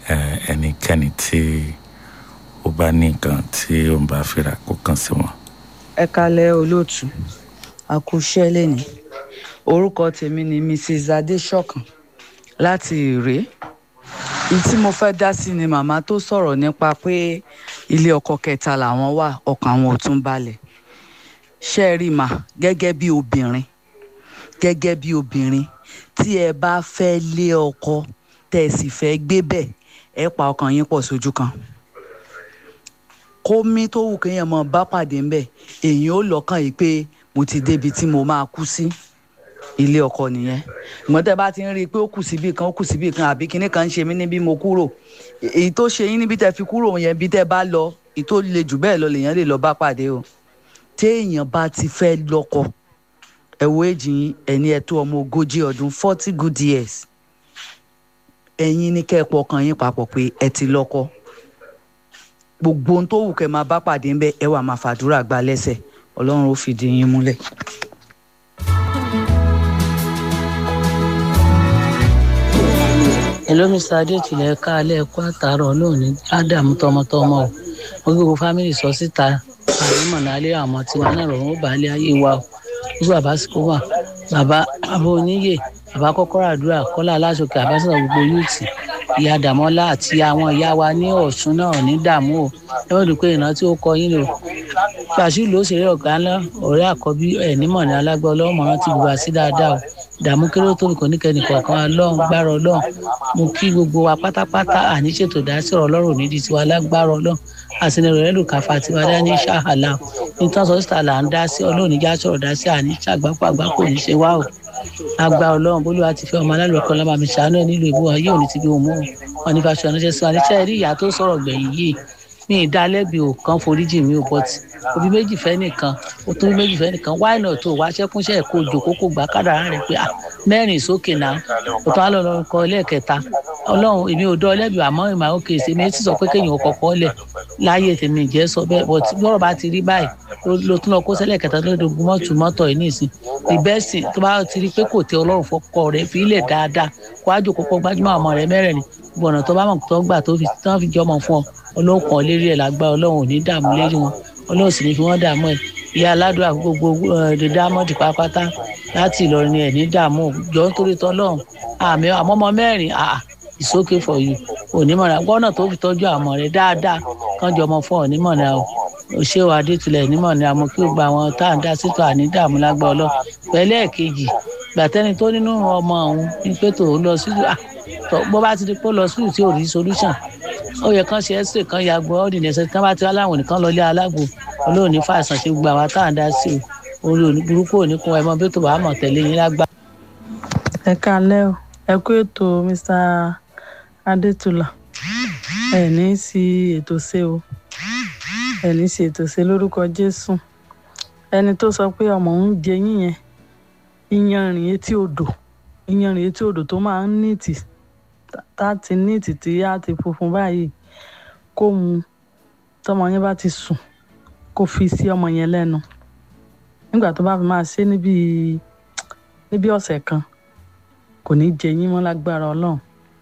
eh, ẹnikẹ́ni tí ó bá ní nǹkan tí ó ń bá fira kó kàn sí wọn. ẹ kalẹ̀ olóòtú àkúṣẹ́ lẹ́ni orúkọ tèmi ni mrs adéṣọ̀kan láti ìrè ní tí mo fẹ́ dá sí ni màmá tó sọ̀rọ̀ nípa pé ilé ọkọ kẹta làwọn wà ọkàn àwọn ò tún balẹ̀ ṣe é rí mà gẹ́gẹ́ bí obìnrin gẹ́gẹ́ bí obìnrin tí ẹ bá fẹ́ lé ọkọ tẹ́ ẹ sì fẹ́ gbé bẹ̀ ẹ pa ọkàn yín pọ̀ sójú kan kómi tó wù kéèyàn mọ bá pàdé ńbẹ èyàn ó lọ́kàn yìí pé mo ti débi tí mo máa kú sí ilé ọkọ nìyẹn ìmọ̀ tẹ́ bá ti ń rí i pé ó kù síbì kan ó kù síbì kan àbí kinní kan ń ṣe mí níbi mo kúrò èyí tó ṣe yín níbi tẹ́ fi kúrò yẹn bí tẹ́ bá lọ èyí tó le jù bẹ́ẹ̀ lọ lèèyàn lè lọ bá pàdé o téèyàn bá ti fẹ́ lọ́kọ ẹ̀wọ́ èjì yín ẹni ẹ̀ tó ọmọ ogójì ọdún forty good years ẹ̀yin ní kẹ́ ẹ pọkàn yín papọ̀ pé ẹ ti lọ́kọ gbogbo ohun tó wù kẹ́ máa bá pàdé ńbẹ ẹ wà máa fàdúrà gba lẹ́sẹ̀ ọlọ́run ó fìdí yín múlẹ̀. hello mr adétúlẹ̀ káalẹ́ ẹ̀kọ́ àtàrọ̀ lónìí ádàmú tọmọtọmọ o mo gbogbo fámìlì sọ síta àrímọ̀ nálẹ́ àmọ́ tí wọn náà rọrùn ó bá lé ayé wa o gbogbo bàbá sìkò wà bàbá bàbá oníyè bàbá kọ́kọ́rọ́ àdúrà kọ́lá aláṣọkè àbáṣọ gbogbo yúùtì ìyá dàmọ́lá àti àwọn ìyá wa ní ọ̀ṣun náà ní dààmú o ẹ wọ́n dùn pé ìrántí ó kọ yín lò pàṣípù ló ṣeré ọ̀gá ńlá ọ̀rẹ́ àkọ́bí ẹ̀ nímọ̀ ní alágbá ọlọ́mọràn ti bùbá sí dáadáa o dààmú kéré tó nìkan níkẹ́ni kọ̀ọ̀kan ọlọ́run gbára ọlọ́run mo kí gbogbo wa pátápátá àní ṣètò ìdásí ọ̀rọ̀ ọlọ́run nídìí tiwa lágbára ọlọ́run àsìnirò rẹ̀ lùkàfà tiwa dání ṣáhàlà nítorí sọ́sítà là ń dá sí ọlọ́run níjà sọ̀rọ̀ dá sí àní ṣàgbákò àgbákò ní ṣe wá o agba ọlọ́run bólúwa ti fẹ́ ọmọ alálùkọ́ lọ́mọ àmì ṣàánú ẹ̀ nílùú ìbú wa yóò ní ti bí òun mú wọn ní fàṣọ ránṣẹ́ sí wa níṣẹ́ rí ìyá tó sọ̀rọ̀ gbẹ̀yìn yìí mi ì dá lẹ́bi ò kan foríjì mi ò bọ́tì òbí méjì fẹ́ nìkan ó tún bí méjì fẹ́ nìkan wáì náà tó wá ṣẹ́kúnṣẹ́ kó jòkó kó gbà kádàrá rẹ̀ pé mẹ́rin sókè náà ó tún á lọ lọ́rùn kọ lẹ́ẹ̀kẹta ọlọ́run èmi ò dọ́ lẹ́bi àmọ́ ìmọ̀ àwọn kèsì mi ti sọ pé kéèyàn ò kọ̀kọ́ lẹ̀ láyé tèmi ìjẹ́ sọ bẹ́ẹ̀ bọ́tì bọ́rọ̀ bá ti rí báyìí ló tún lọ kó sẹ́lẹ̀ kẹta lóde ogun mọ́tò mọ́tò yìí nìsín ìbẹ́sìn tó bá ti rí pé kò tẹ ọlọ́run fọkọ rẹ̀ fi ilẹ̀ dáadáa kó ájò kókó gbájúmọ́ ọmọ rẹ̀ mẹ́rẹ̀ẹ̀rin gbọ̀nà tó bá mọ̀ tó gbà tó fi tán fi jọmọ fún ọ ọlọ́run kan lérí ẹ̀ lágbá ọlọ́run ò ní dààmú lérí wọn ọlọ́run sì ní fi wọ́n dààmú ẹ̀ ìyá aládùúgbò gbogbo èdè dámọ́dì pápátá láti ìlọrin ẹ̀ ní dààmú jọ nítorí tọ́lọ́run àmì àmọ́mọ́ mẹ́rin àà ìsókè for you onímọ̀ràn gbọ́nà tó fi tọ́jú àmọ́ rẹ̀ dáadáa kán jọmọ fún onímọ̀ràn o òṣèwà adétulẹ̀ nímọ̀ràn àmọ́ kí ó gba àwọn tá à ń dá sítò àní dààmú lágbá ọlọ́run pẹ̀lẹ́ ẹ̀kejì gbàtẹ́ni tó nínú ọmọ òun ní pé tòun lọ sí bó bá ti di pé ó lọ sí tí ò rí solution ó yẹ kán ṣe ẹ́sìrè kan ya gbọ́ ọ́ dìde ẹsẹ̀ kán bá ti aláwọ̀ nìkan lọ lé alágbo olóòn ní fàṣàn ṣe gbogbo àwọn tá à ń dá sí o orí òní burúkú òní kún ẹmọ bí tó bá mọ̀ tẹ̀lé yín lágbá. ẹ kalẹ́ o ẹ kú ètò mr adétúlà ẹ ní í sí ètò ṣe o ẹ ní í sí ètò ṣe lórúkọ jésù ẹni tó sọ pé ọmọ òun jẹ yín yẹn iyanrìn etí odò iyanrìn etí odò tó máa ń nìtì láti nìtì tí á ti funfun báyìí kó mu tọmọ yẹn bá ti sùn kó fi sí ọmọ yẹn lẹ́nu nígbà tó bá fi máa ṣe níbi níbi ọ̀sẹ̀ kan kò ní jẹ yín mọ́ lágbára ọlọ́run.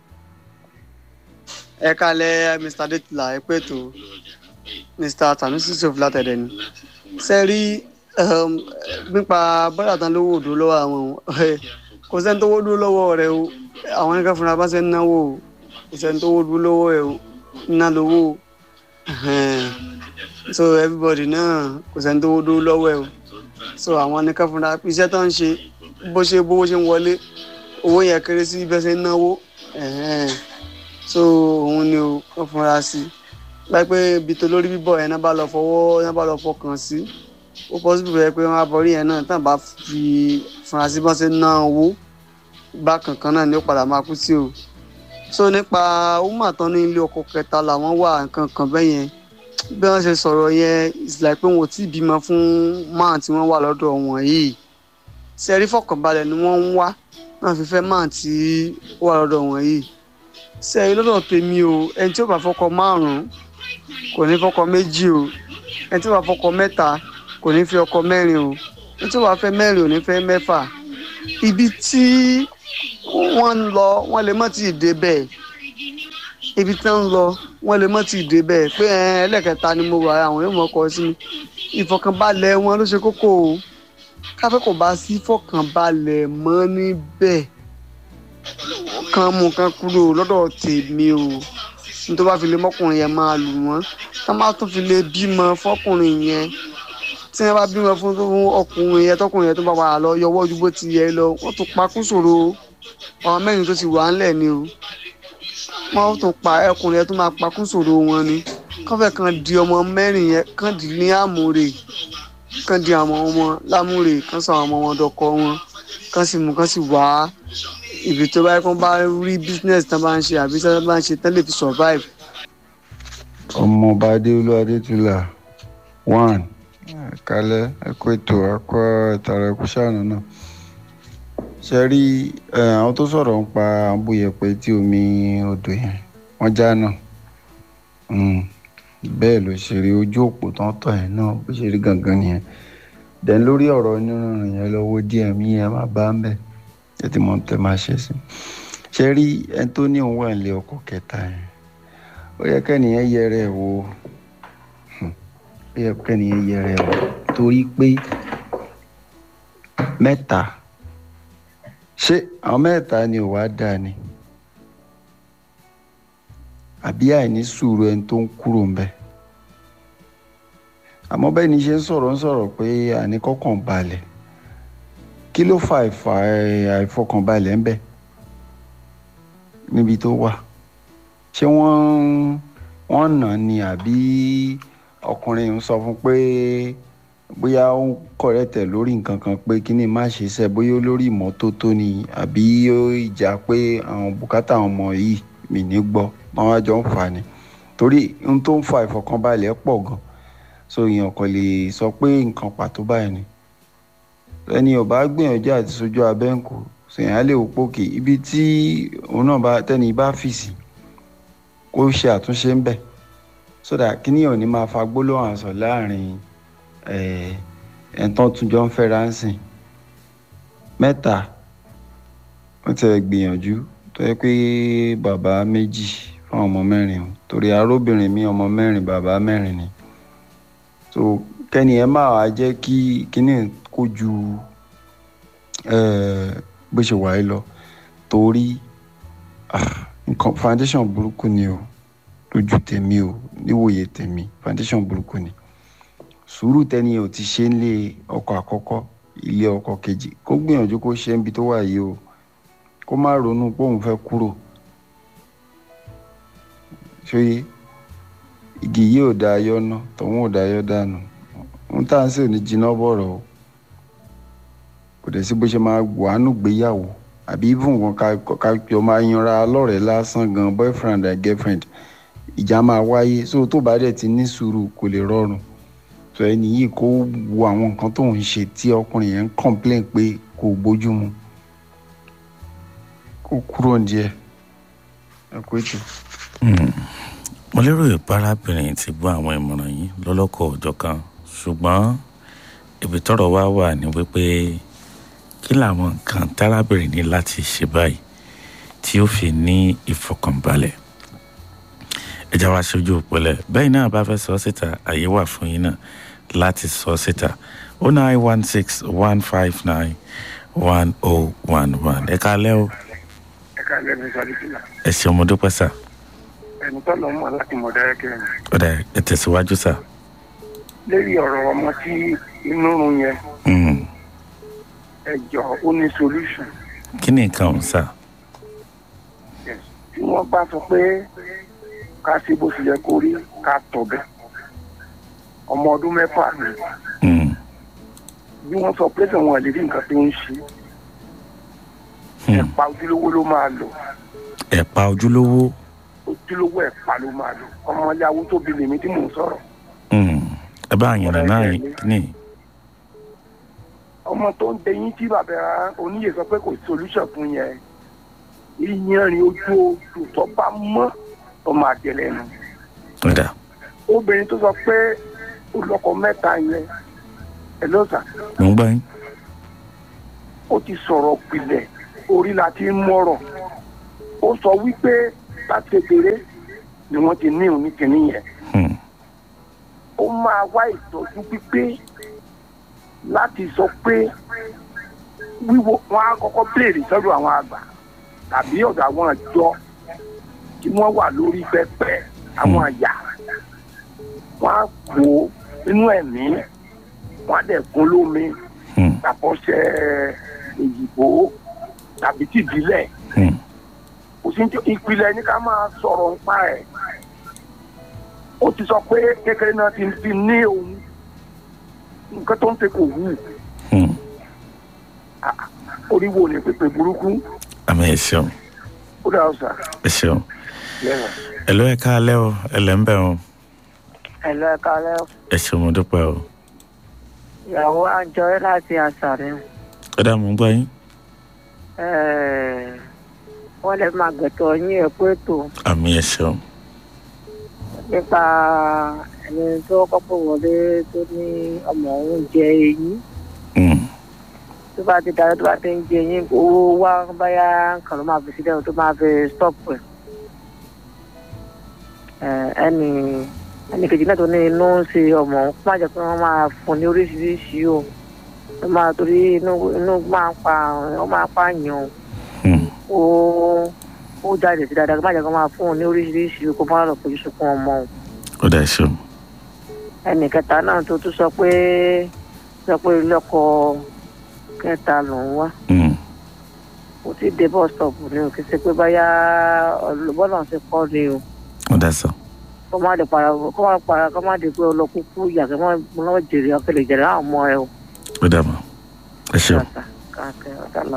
ẹ kalẹ̀ mr adétúlà ẹ pé tó mr tanusi sof látẹ̀dẹ̀ ni ṣe rí nípa bọ́dà tán lówó òdo lọ́wọ́ àwọn kò sẹ́ni tó wó dúró lọ́wọ́ rẹ o àwọn nǹkan fúnra bá ṣe ń náwó o kò sẹ́ni tó wó dúró lọ́wọ́ ẹ o ná lówó o so everybody náà kò sẹ́ni tó wó dúró lọ́wọ́ ẹ o so àwọn nǹkan fúnra iṣẹ́ tó ń ṣe bó ṣe bówó ṣe ń wọlé owó yẹn kéré sí bẹ́ẹ̀ ṣe ń náwó so òun ni o kàn fúnra sí láì pé ibi tó lórí bíbọ̀ yẹn náà bá lọ fọwọ́ yẹn bá lọ fọkàn sí ó pọ́sibú rẹ pé wọ́n á bọ̀rí yẹn náà tán bá fi fúnra sí bọ́n ṣe ná owó bákan kan náà ni ó padà máa kú sí o so nípa ọmọ àtọ́ ní ilé ọkọ kẹta làwọn wà nǹkan kan bẹ́ẹ̀ yẹn bí wọ́n ṣe sọ̀rọ̀ yẹn it's like pé wọn ò tí ì bímọ fún máà tí wọ́n wà lọ́dọ̀ wọn yìí sẹ́rí fọkànbalẹ̀ ni wọ́n ń wá náà fi fẹ́ máà tí ó wà lọ́dọ̀ wọn yìí sẹ́rí lọ́dọ̀ tèmi o ẹni tí ó bá fọkọ márùn-ún kò ní fọkọ méjì o ẹni tí ó bá fọkọ mẹ́ta kò ní fi ọkọ mẹ́rin o ẹni tí ó bá fẹ́ mẹ́rin ò ní fẹ́ mẹ́fà ibi tí wọ́n ń lọ wọ́n lè má ti dé bẹ́ẹ̀ ibi tí wọ́n ń lọ wọ́n lè mọ́ ti dé bẹ́ẹ̀ pé ẹ, ẹlẹ́kẹta ni mo wà àwọn yóò mọ̀ kọ́ sí mi ìfọkànbalẹ̀ wọn ló ṣe kókó o káfẹ́ kò bá sí ìfọkànbalẹ̀ mọ́ níbẹ̀ kan mú kan kúrò lọ́dọ̀ tèmi o nítorí bá fi lè mọ́kùnrin yẹn máa lù wọ́n tá má tún fi lè bímọ fọ́kùnrin yẹn tí wọ́n bá bímọ fún ọkùnrin yẹn tọkùnrin yẹn tó bá wà lọ yọwọ́ ju bó ti yẹ lọ wọ́n tún pa kún ṣòro ọmọ mẹ́rin tó ti wà ńlẹ̀ ni o wọ́n tún pa ẹkùnrin yẹn tó máa pa kún ṣòro wọn ni kọ́fẹ́ kan di ọmọ mẹ́rin yẹn kan dì ní àmúre kan di àwọn ọmọ lámúre kan sọ àwọn ọmọ wọn dọkọ wọn kan sì mú kan sì wá ibi tó bá yẹ kó bá rí business tán bá ń ṣe àbí tán bá ń ṣe tán lè fi survive. ọmọọba adéolú adétúlà one kálẹ ẹkọ ètò ẹkọ ìtara ẹkọ ṣàánú náà ṣe rí ẹ, àwọn tó sọ̀rọ̀ ń pa àbúyẹ̀pẹ̀ tí omi odò yẹn wọ́n já náà Mm, bẹ́ẹ̀ ló ṣe rí ojú òpó tán tọ̀ yẹn náà bó ṣe rí gangan nìyẹn dẹ̀ lórí ọ̀rọ̀ onírúurú yẹn lọ́wọ́ díẹ̀ mí yẹn má bá ń bẹ̀ ẹ ti mọ̀ tẹ́ máa ṣe sí ṣe rí ẹni tó ní òun wà nílé ọkọ̀ kẹta yẹn ó yẹ kẹ́nìyẹn yẹrẹ ẹ̀ wò Hmm. ó yẹ kẹ́nìyẹn yẹrẹ ẹ̀ wò torí pé mẹ́ta ṣé àwọn mẹ́ta ni ò wá dáa ni àbí àìní sùúrù ẹni tó ń kúrò ń bẹ̀ àmọ́ bẹ́ẹ̀ ni ṣe ń sọ̀rọ̀ ń sọ̀rọ̀ pé àní kọ́kàn balẹ̀ kí ló fa àìfà àìfọkànbalẹ̀ ń bẹ̀ níbi tó wà ṣé wọ́n wọ́n nà án ni àbí ọkùnrin ń sọ fún pé bóyá ó ń kọ̀rẹ́tẹ̀ lórí nǹkan kan pé kíní má ṣe ṣe bóyá lórí ìmọ́tótó ni àbí ó ìjà pé àwọn bùkátà àwọn ọmọ yìí mi ní gbọ́ wọn wá jọ ń fà ní torí ohun tó ń fa ìfọ̀kànbalẹ̀ pọ̀ gan so èèyàn kò lè sọ pé nǹkan pàtó báyìí ni ẹni ò bá gbìyànjú àti sojú abẹ́ǹkù sèyàn á lè wò pókè ibi tí òun náà bá tẹ́ni bá fì sí kó ṣe àtúnṣe ń bẹ̀ sódà kíní ò ní máa fa gbólóhùn àṣọ láàrin ẹ̀ẹ́dẹ́gbọ̀n tún jọ ń fẹ́ra ń sìn mẹ́ta wọ́n ti gbìyànjú tó yẹ pé bàbá méjì fún ọmọ mẹ́rin o torí arúbìnrin mi ọmọ mẹ́rin bàbá mẹ́rin ni so kẹ́ni ẹ máa wá jẹ́ kí kíní kó ju bó ṣe wà yìí lọ torí nǹkan foundation burúkú ni o lójú tèmi o níwòye tèmi foundation burúkú ni sùúrù tẹ́ni ò ti ṣe ń lé ọkọ àkọ́kọ́ ilé ọkọ kejì kó gbìyànjú kó ṣe ń bi tó wà yìí o kó má ronú pé òun fẹ́ kúrò ṣóyé igi yìí ò da ayọ́ ná tọ̀hún ò da ayọ́ dànù ohun tá à ń sè ní jiná bọ̀rọ̀ o kò dẹ̀ sí bó ṣe máa wàánù gbéyàwó àbí even wọn ká ká jọ máa yanra lọ́rẹ̀ẹ́ lásán gan boyfriend and girlfriend ìjà máa wáyé so tó bá dẹ̀ ti ní sùúrù kò lè rọrùn so ẹni yìí kó wo àwọn nǹkan tó ń ṣe tí ọkùnrin yẹn ń complain pé kò bójú mu kó kúrò díẹ̀ ẹ kó ètò. mo lérò ìparábìnrin ti gbọ́ àwọn ìmọ̀ràn yìí lọ́lọ́kọ̀ ọ̀jọ̀ kan ṣùgbọ́n ibi tọ́rọ̀ wá wà ní wípé kí làwọn nǹkan tárábìnrin ní láti ṣe báyìí tí ó fi ní ìfọkànbalẹ̀ ẹja wa ṣojú òpẹlẹ bẹ́ẹ̀ náà bá fẹ́ sọ síta àyè wà fún yín náà láti sọ síta o nine one six one five nine one oh one one ẹ káalẹ́ o ẹ káalẹ́ mi sáré fìlà ẹ ṣeun mo dúpẹ́ sà ẹni tó lọ mọ láti mọ dáyẹkẹ mi ọ̀dà ẹ tẹ̀síwájú sà. lórí ọ̀rọ̀ ọmọ tí inú run yẹn Mm. ẹ jọ ó ní solution kí ni nǹkan ọ̀hún sà. Yes. tí wọ́n bá sọ pé ká ṣe bó ṣe yẹ kó rí ká tọ̀ bẹ́ẹ̀ ọmọ ọdún mẹ́fà ni Mm. bí wọ́n sọ pé wọn lè rí nǹkan tó ń ṣe Hmm. ẹ̀pà ojúlówó ló máa lò ẹ̀pà ojúlówó ojúlówó ẹ̀pà ló máa lò ọmọ yahoo tó bi lèmi tí mò ń sọ̀rọ̀ Mm. ẹ bá àyànnà náà Ọ̀rẹ́ ẹ̀jẹ̀ ní ọmọ tó ń dẹyìn tí bàbá oníyè sọ pé kò sí solution fún yẹn ìyanrìn ojú oṣù tó bá mọ́ ọmọ àjẹlẹ̀ nù ọ̀dà obìnrin tó sọ pé olùkọ mẹ́ta yẹn ẹ ló sà mo ń gbọ́ yín. ó ti sọ̀rọ̀ pilẹ̀ orí la ti ń mọ̀rọ̀ ó sọ wípé láti kékeré ni wọ́n ti ní òní kìíní yẹn Hmm. ó máa wá ìtọ́jú pípé láti sọ pé wíwo wọn á kọ́kọ́ béèrè sọ́dọ̀ àwọn àgbà tàbí ọ̀dọ̀ àwọn àjọ tí wọ́n wà lórí pẹpẹ àwọn àyà wọn á kó inú ẹ̀mí wọn á dẹ̀ kún lómi Hmm. tàbọ̀ṣẹ́ òyìnbó tàbí tìbílẹ̀ Hmm. kò sí ní ìpìlẹ̀ ní ká máa sọ̀rọ̀ nípa ẹ̀ ó ti sọ pé kékeré náà ti fi ní òun nǹkan tó ń ṣe kò wù Hmm. orí wo ni pépè burúkú àmì ẹ ṣeun ó dà ọ̀sà ẹ ṣeun lẹ́wọ̀n. ẹ ló ẹ káalẹ́ o ẹ lẹ́ ń bẹ̀ o Ẹ̀lọ́ ẹ̀ka alẹ́ ẹ ṣeun mo dúpẹ́ o ìyàwó àjọyọ̀ láti àṣàrẹ̀ ẹ dá mo ń gbọ́ yín wọ́n lè máa gbẹ̀tọ̀ yín ẹ̀kú ètò àmì ẹ ṣeun nípa ẹni tó kọ́kọ́ wọlé tó ní ọmọ òun jẹ eyín Hmm. tó bá ti darí tó bá ti ń jẹ eyín owó wá báyà nǹkan ló máa fi sílẹ̀ tó máa fi stop ẹ̀ Eh, ẹnì ẹnì kejì náà tó ní inú ń ṣe ọmọ òun kó má jẹ́ pé wọ́n máa fún ní oríṣiríṣi o ó máa torí inú inú máa ń pa ó máa pààyàn o Hmm. ó ó jáde sí dáadáa kó má jẹ́ kó máa fún un ní oríṣiríṣi kó má lọ fojú sunkún ọmọ o ó dá ẹ ṣeun ẹnì kẹta náà tó tún sọ pé sọ pé lọkọ kẹta lòún wá Hmm. kò tí ì dé bus stop ni o kì í ṣe pé báyà ọlọ́bọ́nà ṣe kọ́ ni o ó dá sọ kó má lè para kó má para kó má di pé ọlọ́kúkú ìyá kí wọ́n lọ́wọ́ jèrè ọ̀kẹ́lẹ̀ jèrè àwọn ọmọ ẹ o. ó dá mọ́ ẹ ṣeun Kàkà, kàkà, ọ̀dà lọ.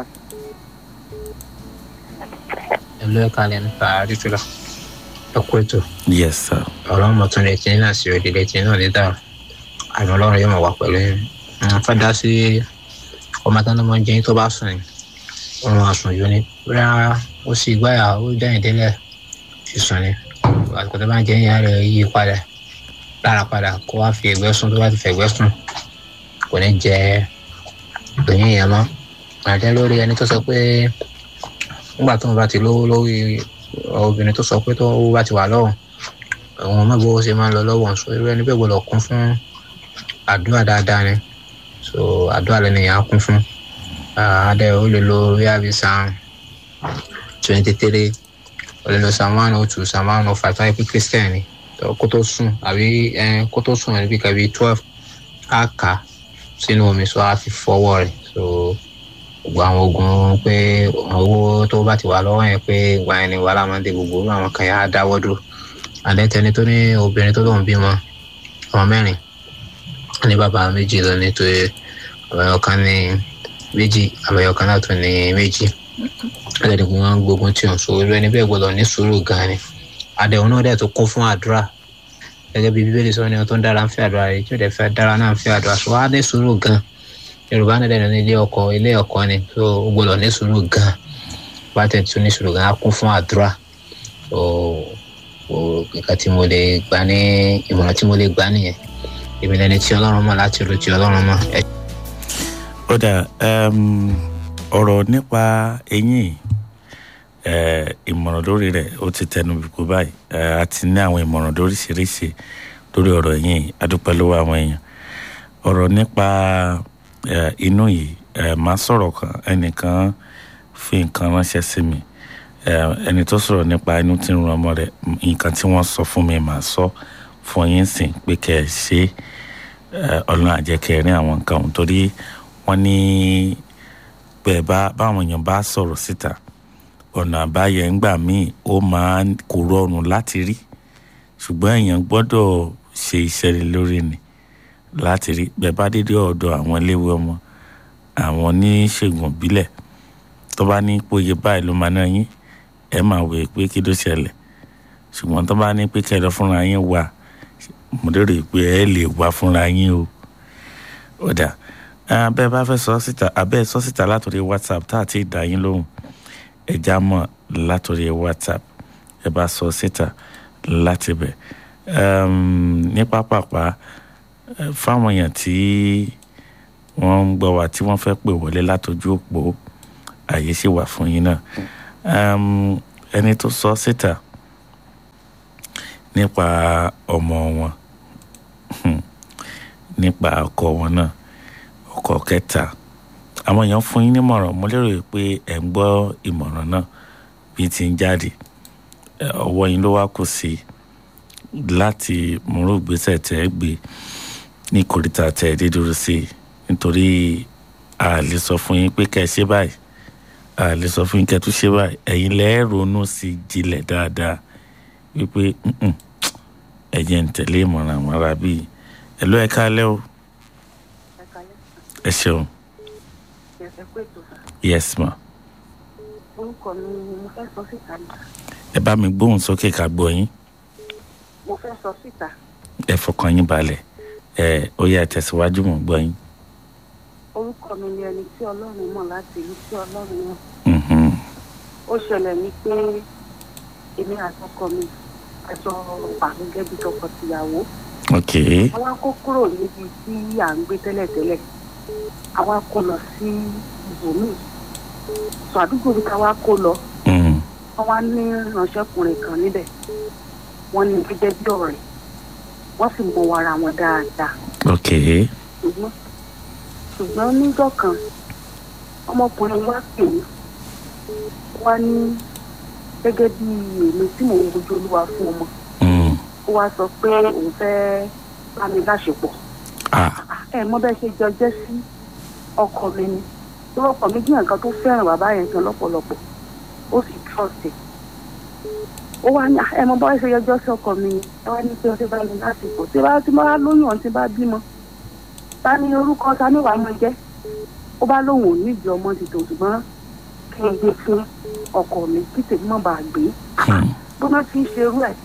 ẹlò ẹka lẹ nípa àdìtúlọ ẹkú ètò yes sir ọlọrun mọtún lè tí náà sí òdìlẹ tí náà ní dáhùn àmì ọlọrun yóò mọ wà pẹlú yín wọn fẹẹ dá sí ọmọ tán lọmọ jẹyìn tó bá sùn ní òun àsùn yìí ni bóyá ó sì gbáyà ó dẹyìn délẹ fi sùn ní àsìkò tó bá ń jẹyìn yàrá rẹ yí padà lára padà kó wá fi ẹgbẹ sùn tó bá ti fẹgbẹ sùn kò ní jẹ òyìn yẹn mọ àjẹ lórí ẹni tó sọ pé nígbà tó ń bá ti lówó lórí obìnrin tó sọ pé tó bá ti wà lọ́wọ́ àwọn ọmọ ìgbówó ṣe máa ń lọ lọ́wọ́ so irú ẹni bẹ́ẹ̀ gbọ́dọ̀ kún fún àdúrà dáadáa ni so àdúrà lẹ́nu yẹn á kún fún adé ó lè lo ríàbí san twenty three ó lè lo san one oh two san one oh five tó yẹ pé christian ni tó kó tó sùn àbí ẹ, kó tó sùn ẹni bí kàbí twelve á kà á sínú omi so á fi fọwọ́ rẹ̀ so gbogbo àwọn oògùn pé owó tó bá ti wà lọ́wọ́ yẹn pé ìgbà yẹn ni wàhálà máa ń dé gbogbo irú àwọn kan yẹn á dáwọ́ dúró àdẹ́tẹni tó ní obìnrin tó lóun bímọ ọmọ mẹ́rin ní bàbá méjì lọ nítorí àbẹ̀yọ kan ní méjì àbẹ̀yọ kan náà tó ní méjì ẹlẹ́ni kò wọ́n gbógun tí òun so irú ẹni bẹ́ẹ̀ gbọ́dọ̀ ní sùúrù gan ni àdẹ̀hùn náà dẹ̀ tó kún fún àdúrà gẹ́gẹ́ bí bíbélì sọ ni ohun tó ń dára ń fẹ́ àdúrà rẹ̀ tí ó dẹ̀ fẹ́ dára náà ń fẹ́ àdúrà so wá ní sùúrù gan yorùbá náà dẹ̀ ní ilé ọkọ ilé ọkọ ni so ó gbọ́dọ̀ ní sùúrù gan bá tẹ̀ tún ní sùúrù gan á kún fún àdúrà so o nǹkan tí mo lè gbà ní ìmọ̀ràn tí mo lè gbà nìyẹn èmi lẹni tí ọlọ́run mọ̀ láti ro tí ọlọ́run mọ̀ ẹ ó dà um, ọ̀rọ̀ nípa eyín eh, ìmọ̀ràn lórí rẹ̀ ó ti tẹnu bìkú báyìí Eh, a ti ní àwọn ìmọ̀ràn lóríṣiríṣi lórí ọ̀rọ̀ eyín adúpẹ́ lọ́wọ́ àwọn èèyàn ọ̀rọ̀ nípa eh, inú yìí eh, máa sọ̀rọ̀ kan ẹnìkan fi nǹkan ránṣẹ́ sí mi Eh, ẹni tó sọ̀rọ̀ nípa inú tí ń ran ọmọ rẹ̀ nǹkan tí wọ́n sọ fún mi màá sọ fún yín sìn pé kẹ́ ẹ ṣe é ọlọ́run àjẹkẹ́ rí àwọn nǹkan ọ̀hún torí wọ́n ní bẹ́ẹ̀ bá báwọn èèyàn bá sọ̀rọ̀ síta ọ̀nà àbáyẹ ńgbà míì ó máa ń kó rọrùn láti rí ṣùgbọ́n èèyàn gbọ́dọ̀ ṣe iṣẹ́ rẹ̀ lórí ni láti rí bẹ́ẹ̀ bá dédé ọ̀dọ̀ àwọn iléèwé ọmọ àwọn oníṣègùn ìbílẹ̀ tó bá ní pòye báyìí ló máa ná yín ẹ máa wò pé kí ló ṣẹlẹ̀ ṣùgbọ́n tó bá ní pé kẹlẹ́ fúnra yín wà mo lérò pé ẹ lè wá fúnra yín o ó dà abẹ́ bá fẹ́ sọ síta abẹ́ sọ síta látòrí whatsapp tá a ti dá yín lóhùn ẹ já mọ̀ látòrí whatsapp ẹ bá sọ síta láti bẹ̀ ní pápápá eh, fáwọn èèyàn tí wọ́n ń gbọ́ wa tí wọ́n fẹ́ pè wọlé látòjú òpó àyè sì wà fún yín náà um, ẹni tó sọ síta nípa ọmọ wọn Hmm. nípa ọkọ wọn náà ọkọ kẹta àwọn èèyàn fún yín nímọ̀ràn mo lérò pé ẹ̀ ń gbọ́ ìmọ̀ràn náà bí ti ń jáde Ẹ, ọwọ́ yín ló wá kù sí láti múrò gbèsè tẹ́ ẹ gbé ní kòríta tẹ́ ẹ dé dúró sí nítorí a lè sọ fún yín pé kẹ́ ẹ ṣe báyìí a lè sọ fún yín kẹ́ ẹ tún ṣe báyìí ẹ̀yin lẹ́ẹ̀ ronú sí i jinlẹ̀ dáadáa wípé "Mm-mm, ẹ jẹ́ ń tẹ̀lé ìmọ̀ràn àwọn ará bíi ẹ ló ẹ káalẹ́ o ẹ ṣeun yes ma orúkọ mi ni mo fẹ́ sọ síta ni ẹ bá mi gbóhùn sókè ká gbọ́ yín mo fẹ́ sọ síta ẹ fọkàn yín balẹ̀ ẹ ó yá ẹ tẹ̀síwájú mọ̀ gbọ́ yín. orúkọ mi ni ẹni tí ọlọ́run mọ̀ láti ìlú tí ọlọ́run mọ̀ Mhm. ó ṣẹlẹ̀ ní pé èmi àtọkọ mi àjọ wà gẹ́gẹ́ bí tọkọtìyàwó ok àwa kó kúrò níbi tí à ń gbé tẹ́lẹ̀tẹ́lẹ̀ àwa kó lọ sí ibòmíì sọ àdúgbò bí káwa kó lọ Mm. wọ́n wá ní ránṣẹ́kùnrin kan níbẹ̀ wọ́n ní gẹ́gẹ́ bí ọ̀rẹ́ wọ́n sì mọ ara wọn dáadáa ok ṣùgbọ́n ṣùgbọ́n níjọ́ kan ọmọkùnrin wa pè mí wá ní gẹ́gẹ́ bí èmi tí mò ń wojú olúwa fún ọmọ Mm. ó wá sọ pé òun fẹ́ bá mi láṣepọ̀ ah ẹ mọ bẹ́ẹ̀ ṣe jọ jẹ́ sí ọkọ mi ni tó ọkọ mi jẹ́ nǹkan tó fẹ́ràn bàbá yẹn gan lọ́pọ̀lọpọ̀ ó sì trust ẹ̀ ó wá ní ẹ mọ bẹ́ẹ̀ ṣe yọjọ́ sí ọkọ mi ni ẹ wá ní pé ọtí bá mi lásìkò tí bá tí bá lóyún ọ̀hún tí bá bímọ ta ni orúkọ ta ni wàá mọ jẹ́ ó bá lóun ò ní ìdí ọmọ ti tò ṣùgbọ́n kí n gbé fún ọkọ mi kí tèmi mọ̀ bá gbé Hmm. bọ́nà tí ń ṣerú ẹ̀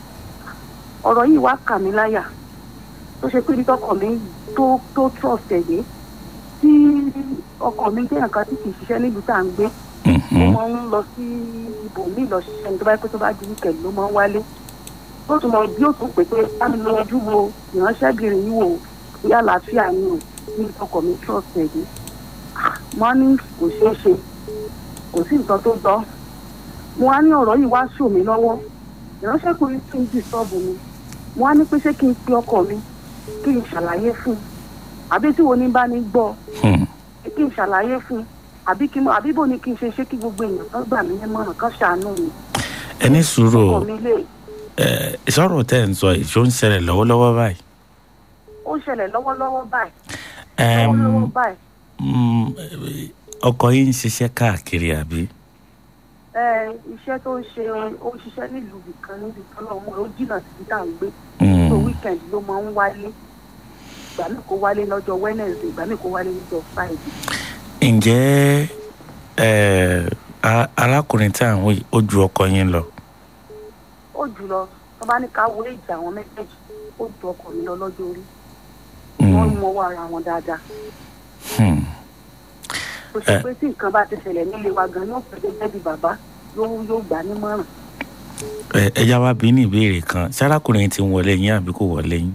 ọ̀rọ̀ yìí wá kà mí láyà tó ṣe pé ibi tọkọ mi tó tó trust ẹ̀ yé tí ọkọ mi jẹ́ nǹkan tí kì í ṣiṣẹ́ nílùú tá à ń gbé ó Mhm. máa ń lọ sí ibòmíì lọ ṣiṣẹ́ ní tó bá yẹ pé tó bá di wíkẹ̀ndì ló máa ń wálé ó tún mọ bí ó tún pè pé bá mi lọ ojú wo ìránṣẹ́bìnrin yìí wò ó bóyá àlàáfíà ni o níbi tọkọ mi trust ẹ̀ yé wọ́n ní kò ṣeé ṣe kò sí nǹkan tó tọ́ mo wá ní ọ̀rọ̀ yìí wá sùn mí lọ́wọ́ ìránṣẹ́kùnrin tún dì sọ́ọ̀bù mi mo wá ní pé ṣé kí n pe ọkọ mi kí n ṣàlàyé fún un àbí tí wo ní bá ní gbọ́ Hmm. kí n ṣàlàyé fún un àbí kí n àbí bò ní kí n ṣe ṣé kí gbogbo èèyàn kan gbà mí nímọ̀ràn kan ṣàánú mi ẹ ní sùúrù ọkọ o mi lè ẹ sọ̀rọ̀ tẹ́ ẹ̀ ń sọ yìí ṣó ń ṣẹlẹ̀ lọ́wọ́lọ́wọ́ báyìí. ó ṣẹlẹ̀ lọ́wọ́lọ́wọ́ báyìí Ẹm, lọ́wọ́lọ́wọ́ báyìí mm, ọkọ yín ń ṣiṣẹ́ káàkiri àbí. ẹ iṣẹ́ tó ń ṣe ó ń ṣiṣẹ́ nílùú nìkan níbi kan náà ó jìnnà sí tá à ń gbé Mm. so weekend ló máa ń wálé ìgbà míì kó wálé lọ́jọ́ wednesday ìgbà míì kó wálé lọ́jọ́ friday ǹjẹ́ ẹ, a- arákùnrin tí à ń wò yìí ó ju ọkọ yín lọ. ó jùlọ tó bá ní ká wo èjì àwọn méjèèjì ó ju ọkọ mi lọ lọ́jọ́ orí Mm. wọ́n mọ owó ara wọn dáadáa Hmm. tó ṣe Eh. pé tí nǹkan bá ti ṣẹlẹ̀ nílé wa gan yóò fẹ́ gẹ́gẹ́ bí bàbá yóò yóò gbà nímọ̀ràn ẹ ẹ yá wa bí ní ìbéèrè kan ṣé arákùnrin ti ń wọlé yín àbí kò wọlé yín.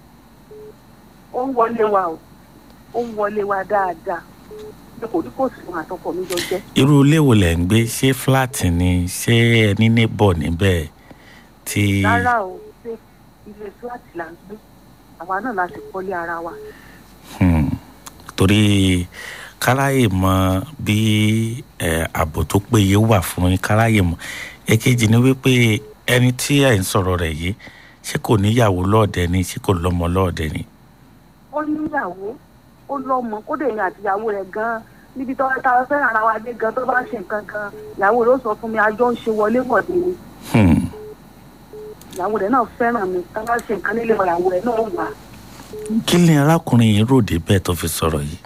ó ń wọlé wa o ó ń wọlé wa dáadáa bí kò ní kò sí wọn àtọkọ mi jọ jẹ́ irú ilé wo lẹ̀ ń gbé ṣé fúláàtì ni ṣé ẹ ní neighbor níbẹ̀ tí. rárá o ṣé ilé fúláàtì là ń gbé àwa náà la sì kọ́lé ara wa Hmm. torí káráyè mọ bí ẹ, ààbò tó péye wà fún yín káráyè mọ èkejì ni wípé ẹni tí ẹ ń sọ̀rọ̀ rẹ̀ yìí ṣé kò níyàwó lọ́ọ̀dẹ ni ṣé kò lọ́mọ lọ́ọ̀dẹ ni. ó níyàwó ó lọ́mọ kódà èmi àtìyàwó rẹ̀ gan níbi tó tá a fẹ́ràn ara wa dé gan tó bá ń ṣe nǹkan gan ìyàwó rẹ̀ ó sọ fún mi àjọ ń ṣe wọlé wọ̀de ni Hmm. ìyàwó rẹ̀ náà fẹ́ràn mi tá a bá ṣe nǹkan nílé wa ìyàwó rẹ̀ náà wà kí ni arákùnrin yìí rò dé bẹ́ẹ̀ tó fi sọ̀rọ̀ yìí.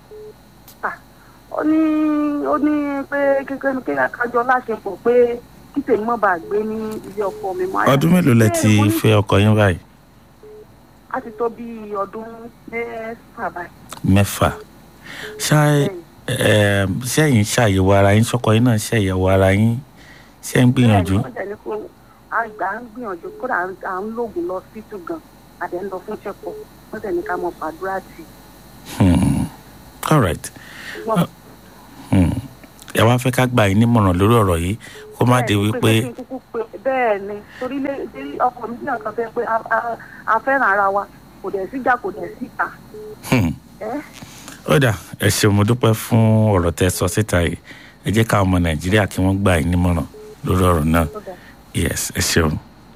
ó ní ó ní pé kékeré kí akájọ láṣepọ̀ pé kí tèmi mọ́ bá gbé ní ilé ọkọ mi mọ́ ọdún mélòó lẹ ti fẹ́ ọkọ yín báyìí. a ti tó bí ọdún mẹ́fà báyìí mẹ́fà ṣá ẹ ṣẹ́yìn ṣàyẹ̀wò ara yín ṣọkọ yín náà ṣàyẹ̀wò ara yín ṣé ń gbìyànjú. Bẹ́ẹ̀ni, wọ́n dẹ̀ ní kó àgbà ń gbìyànjú kódà à ń- à ń lògùn lọ sí tù gan àdé ń lọ fún check-up wọ́n dẹ̀ ní ká mọ fàdúrà tì í. Hmm. all right. Wọ́n- Hmm. ẹ wá fẹ́ ká gbà yín nímọ̀ràn lórí ọ̀rọ̀ yìí kó má di bẹ́ẹ̀ni, wípé pé kí n kúkú pe- bẹ́ẹ̀ ni torí lé torí ọkọ mi bí ọ̀kan fẹ́ pé a- a- a fẹ́ràn ara wa kò dẹ̀ síjà kò dẹ̀ síta. Hmm. ẹ́ ó dà ẹ ṣeun mo dúpẹ́ fún ọ̀rọ̀ tẹ́ sọ síta yìí ẹ jẹ́ káwọn ọmọ nàìjíríà kí wọ́n gbà yín nímọ̀ràn lórí ọ̀rọ̀ náà ó dẹ̀. yes ẹ ṣeun.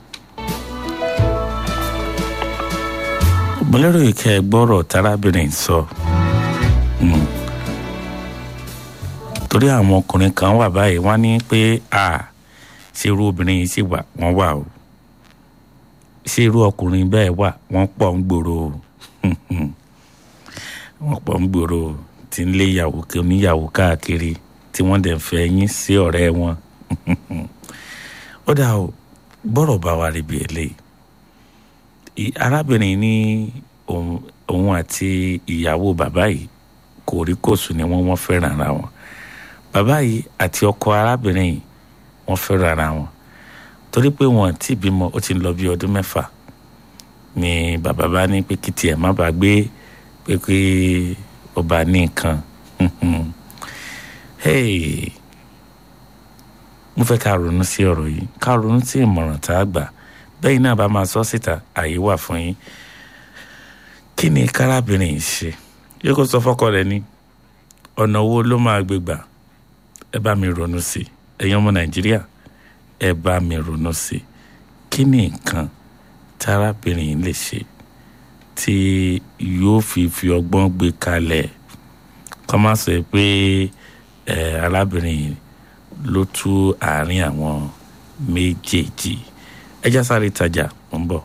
mo lérò yìí kẹ́ ẹ gbọ́rọ̀ tárábìnrin sọ Hmm. torí àwọn ọkùnrin kan wà báyìí wọ́n ní pé a ṣe irú obìnrin yìí sì wà wọ́n wà o ṣé irú ọkùnrin bẹ́ẹ̀ wà wọ́n pọ̀ ń gbòòrò o wọ́n pọ̀ ń gbòòrò o tí ń lé ìyàwó kí oníyàwó káàkiri tí wọ́n dẹ̀ ń fẹ́ yín sí ọ̀rẹ́ wọn ó dà o bọ́rọ̀ bá wa rí bí eléyìí I- arábìnrin ní òun òun àti ìyàwó bàbá yìí kò rí kòsùn ni wọ́n wọ́n fẹ́ràn ara wọn bàbá yìí àti ọkọ arábìnrin yìí wọ́n fẹ́ràn ara wọn torí pé wọn ti bímọ ó ti ń lọ bí ọdún mẹ́fà ni bàbá bá ní pé kí tiẹ̀ má bàa gbé pé pé ọba ní nǹkan hey mo fẹ́ ká ronú sí ọ̀rọ̀ yìí ká ronú sí ìmọ̀ràn tá a gbà bẹ́ẹ̀ náà bá máa sọ síta àyè wà fún yín kí ni kárábìnrin yìí ṣe yóò kó sọ fọ́kọ rẹ̀ ní ọ̀nà wo ló máa gbé gbà ẹ bá mi ronú sí ẹ̀yin ọmọ nàìjíríà ẹ bá mi ronú sí kí ni nǹkan tárábìnrin yìí lè ṣe tí yóò fi fi ọgbọ́n gbé kalẹ̀ kọ́ má sọ pé ẹ arábìnrin yìí ló tú àárín àwọn méjèèjì ẹjá sáré tajà ń bọ̀.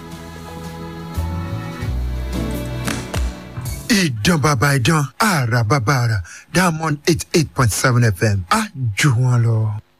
ìdán bàbá ìdán àrà bàbá àrà diamond eight eight point seven fm á jù wọn lọ.